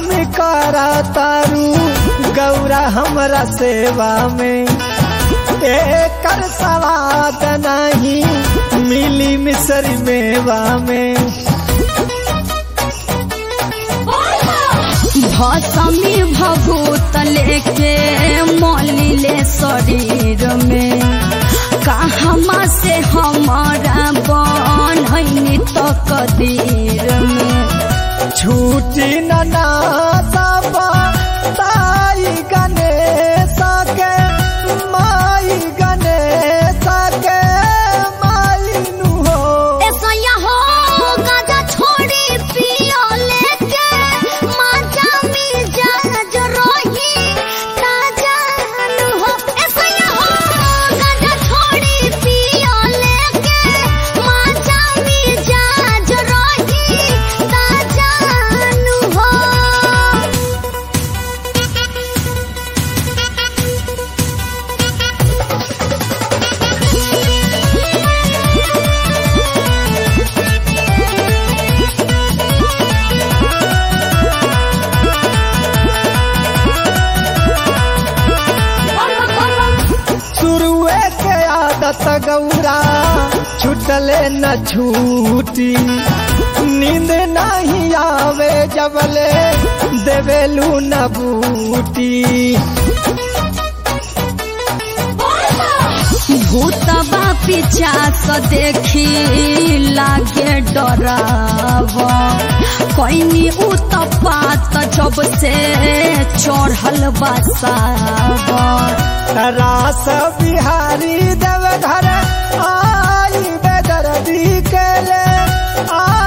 करा तारू गौरा हमरा सेवा में एकर सवाद नहीं मिली मिसरी मेवा में भसमी भभूत लेके मलिले शरीर में कहमा से हमारा बनैनी तो कदीर में छूटी ननादबा ताई गणेश के माई गणेश के माई नु हो ऐसा यहाँ गाजा छोड़ी पियो लेके माजा मिर्जा जो रोही ताजा नु हो ऐसा यहाँ गाजा छोड़ी पियो लेके माजा मिर्जा जो रोही ताजा नु हो शुरुए के आदत गौरा छुटले न छूटी नींद नहीं आवे जबले देवेलू न बूटी भूतबा पिचास देखी लागे डराव कैनी उतपात जब से चढ़ल बसाव रास बिहारी देव घर आई बेदर्दी के ले आ